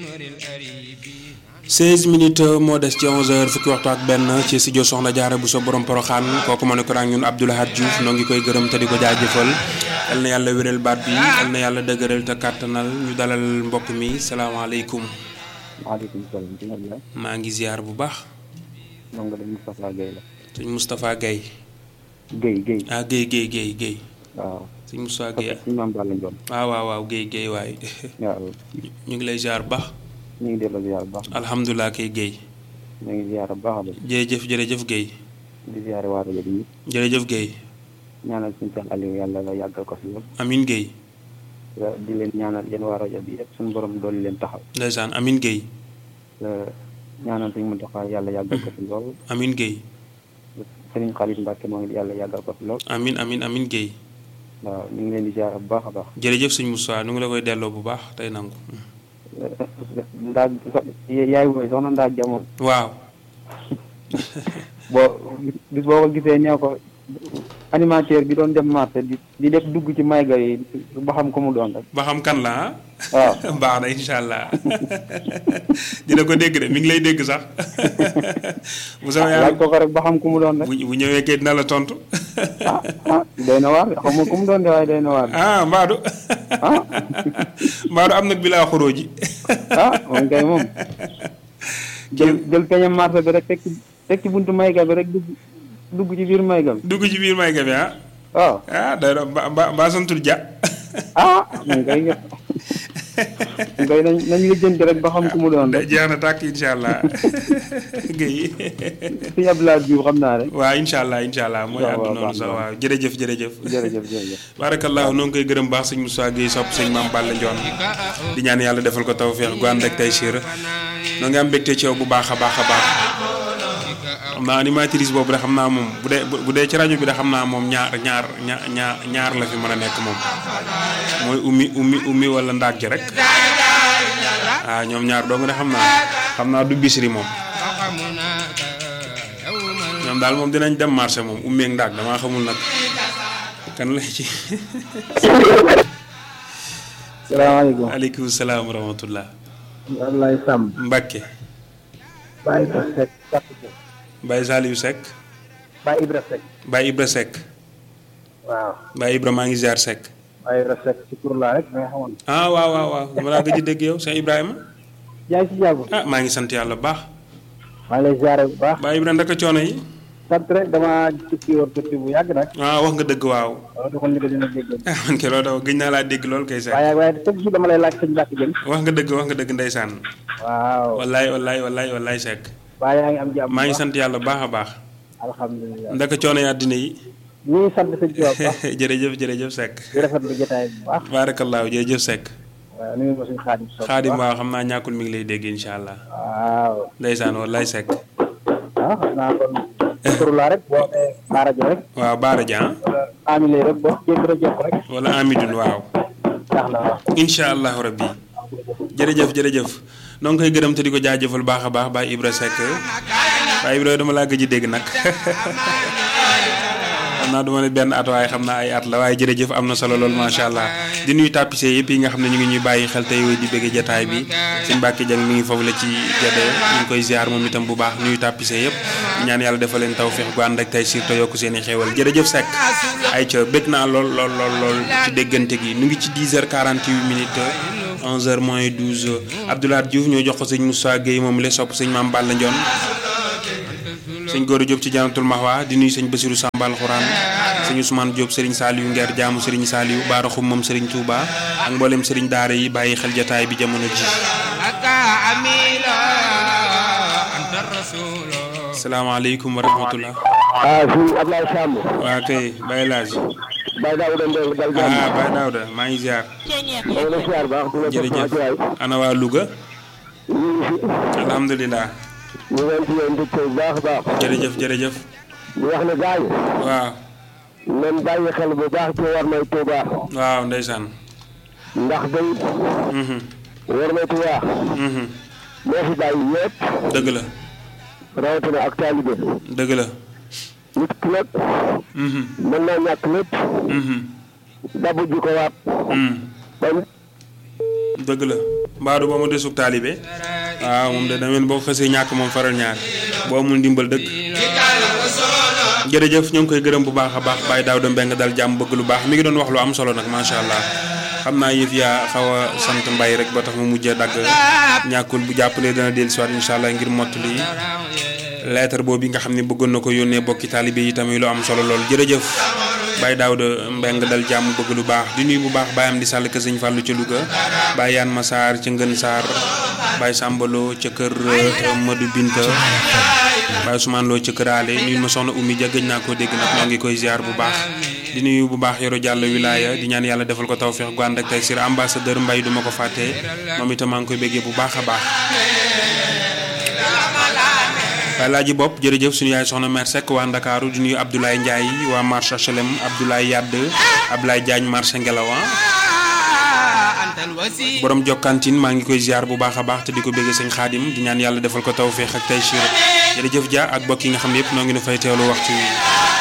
16 minutes moo des ci 11h fukki waxtu ak benn ci studio Soxna Jaara bu so borom poroxaan kooku moo ne ko ñun Abdoulahad Diouf noo ngi koy gërëm te di ko jaajëfal yal na yàlla wéral baat bi yal na yàlla dëgëral te kàttanal ñu dalal mbokk mi salaamaaleykum. maaleykum salaam. maa ngi ziar bu baax. ndongo de Moustapha Guèye la. sëñ Moustapha Guèye. Guèye Guèye. ah Guèye Guèye Guèye Guèye. waaw. sëñ Moustapha Guèye. suñu maam Balla Ndione. waaw waaw waaw Guèye Guèye waay. waaw. ñu ngi lay ziar bu baax. ñu ngi delloo ziar bu baax. alhamdulilah kay Guèye. ñu ngi ziar bu baax a baax. jërëjëf jërëjëf Guèye. di ziare waa rajo bi jërëjëf Guèye. ñaanal suñu Cheikh Aliou yàlla la yàggal ko fi lool. Amin Guèye. di leen ñaanal yéen waa rajo bi yëpp suñu borom dooli leen taxaw. ndeysaan Amin Guèye. ñaanal suñu Muntaxa yàlla yàggal ko fi lool. Amin Guèye. Serigne Khalid Mbacke moo ngi yàlla yàggal ko fi lool. amin amin amin Guèye. waaw ñu ngi leen di ziar bu baax a baax. jërëjëf sëñ Moussa nu ngi la koy delloo bu baax tey nangu. ndaa yaay booy soxna ndaa jamono. waaw. boo bis boo ko gisee nee ko animateur bi doon dem marché di di def dugg ci mayga yi ba xam ko mu doon rek. ba xam kan la ah. waaw baax na incha allah dina ko dégg de mi ngi lay dégg sax. bu sama laaj yàlla ko ko rek ba xam ku mu doon rek. bu bu ñëwee kay dina la tontu. ah ah doy na waar xam nga ku mu doon de waaye doy na waar. ah Mbadou. ah Mbadou am nag bi laa xuroo ji. ah moom kay moom. jël jël peñam marché bi rek teg ci teg ci buntu mayga bi rek dugg dugg ci biir mayga bi. dugg ci biir may ga bi ah. waaw ah day doon ba ba ba santul ja. ah moom kay nga moom kay nañ nañ lijjanti rek ba xam ku mu doon da rek. jeex na tàkk incha allah. Guèye. suñu Abdoulaye Diouf xam naa rek. waaw incha allah incha allah mooy waaw, àddu waaw, noonu baax sax na. waaw jërëjëf jërëjëf. jërëjëf jërëjëf. barakallahu noo ngi koy gërëm baax sëñ Moussa Guèye sopp sëñ Maam Balla Ndione di ñaan yàlla defal ko tawféex gu ànd ak tey siir noo ngi am mbégte ci yow bu baax a baax a baax xam naa animatrice boobu de xam naa moom bu dee bu dee ci rajo bi de xam naa moom ñaar ñaar ñaar ñaar ñaar la fi mën a nekk moom mooy ummi ummi ummi wala ndaag ji rek waaw ñoom ñaar dong de xam naa xam naa du bisri moom ñoom daal moom dinañ dem marché moom ummi ak ndaag damaa xamul nag kan la ci salaamaaleykum. aleykum salaam wa rahmatullah Abdoulaye Samb. Mbacke Baye Ibra Seck. Baye Saliou Seck Baye Ibra Seck. Baye Ibra Seck waaw. Baye Ibra maa ngi ziar Seck Baye Ibra Seck ci tur laa rek nga xamoon. ah waaw waaw waaw dama laa gëj a dégg yow Cheikh Ibrahima yaa ngi si jàmm. ah maa ngi sant yàlla bu baax maa ngi lay ziare bu baax. Baye Ibra ndaka coono yi sant rek damaa tukki woon tukki bu yàgg nag. ah wax nga dëgg waaw waaw doxal ñu ko dina dégg. ah man kay loolu daw gëj naa laa dégg lool kay Seck waaye waaye teg si dama lay laaj sëñ Mbacke Dieng. wax nga dëgg wax nga dëgg ndeysaan waaw. wallaay wallaay wallaay wallaay Seck waaye yaa ngi am jàmm. maa ngi sant yàlla bu baax a baax alhamdulilah. ndaka coono yi àddina yi ñu ngi sant sëñ Tuubaa bu baax. jërëjëf jërëjëf Seck di rafetlu jotaay bu baax. baarakallaahu jërëjëf Seck waaw nuyu ma suñu xaadim Sow. xaadim waaw xam naa ñàkkul mi ngi lay dégg incha allah waaw. ndeysaan wallaay Seck ah xam naa kon. tur laa rek boo nee Baara Dia rek. waaw Baara Dia wala Amile rek boo jéem a jokk rek. wala Amidun waaw tax na waaw. incha allahu rabbi jërëjëf jërëjëf noo ngi koy gërëm te di ko jaajëfal baax a baax Baye Ibra Seck Baye Ibra dama laa gëj a dégg nag xam naa du ma ne benn at waaye xam naa ay at la waaye jërëjëf am na solo lool macha allah di nuyu tapissé yëpp yi nga xam ne ñu ngi ñuy bàyyi xel tey di bëgg jataay bi sëñ Mbacke Dieng mi ngi foofu la ci Gédé ñu ngi koy ziar moom itam bu baax nuyu tapissé yëpp ñaan yàlla defal leen tawféex gu ànd ak tey surtout yokk seen i xéewal jërëjëf Seck ay ca bëgg naa lool lool lool lool ci déggante gi nu ngi ci 10h48 minutes 11h moins 12 Abdoulaye Diouf ñoo jox ko sëñ Moussa Gueye moom la sopp sëñ Mame Balla Ndione sëñ Gora Diop ci Jannatul Mahwa di nuyu sëñ Bassirou Sambal Xuraan sëñ Ousmane Diop Serigne Saliou Nguer jaamu Serigne Saliou Baara Xum moom Serigne Touba ak mboolem Serigne Daara yi bàyyi xel jataay bi jamono ji. salaamaaleykum wa rahmatullah. ah fii Ablaye Samb. waa kay Baye Laaj. Baye Daouda Ndong dal jàmm. ah Baye Daouda maa ngi ziar. maa ngi lay ziar baax. di la jox jërëjëf sama waay. ana waa Louga. ñu ngi fi. alhamdulilah. ñu ngi ci yéen dëkk bu baax a baax. jërëjëf jërëjëf. di wax ne gars yi. waaw nañ bàyyi xel bu baax ci war may Touba. waaw ndeysaan. ndax day Mhm, war may Touba. mhm. moo fi bàyyi ñëpp. dëgg la rawatina ak taalibe. dëgg la. nit ki nag Mhm, mën naa ñàkk lépp. mhm, dabu ji ko waat. mhm. ba dëgg la. mbaadu ba mu desug taalibe waaw moom de dameen boo xësee ñàkk moom faral ñaar boo amul ndimbal dëkk jërëjëf ñoo ngi koy gërëm bu baax a baax Baye Daouda Mbeng dal jàmm bëgg lu baax mi ngi doon wax lu am solo nag macha allah xam naa yëf yaa xaw a sant mbay rek ba tax mu mujjee dagg ñàkkul bu jàppalee dana dellu siwaat incha allah ngir mottali lettre boobu nga xam ne bëggoon na ko yónnee bokki taalibe yi tamit lu am solo lool jërëjëf Baye Daouda Mbeng dal jàmm bëgg lu baax di nuyu bu baax Baye am di sàll ka sëñ Fàllu ca Louga Baye Yaan Masaar ca Ngën Saar Baye Sàmbaloo ca kër Madou Binta Baye Ousmane Lo ca kër Ale nuyu ma soxna Oumy Dia gëj naa koo dégg nag moo ngi koy ziar bu baax di nuyu bu baax Yoro Jàll wilaaya di ñaan yàlla defal ko tawféex gu ànd ak tey sir ambassadeur Mbay duma ko fàtte moom itam maa ngi koy béggee bu baax a baax waaye laaji bopp jërëjëf suñu yaay soxna mère Seck waa Ndakaaru di nuyu Abdoulaye Ndiaye waa marché HLM Abdoulaye Yadd Abdoulaye Diagne marché Ngelawan borom jokkantin maa ngi koy ziar bu baax a baax te di ko bëgg sëñ xaadim di ñaan yàlla defal ko tawféex ak tey jërëjëf Dia ak bokk yi nga xam ne yëpp noo ngi nu fay teewlu waxtu wi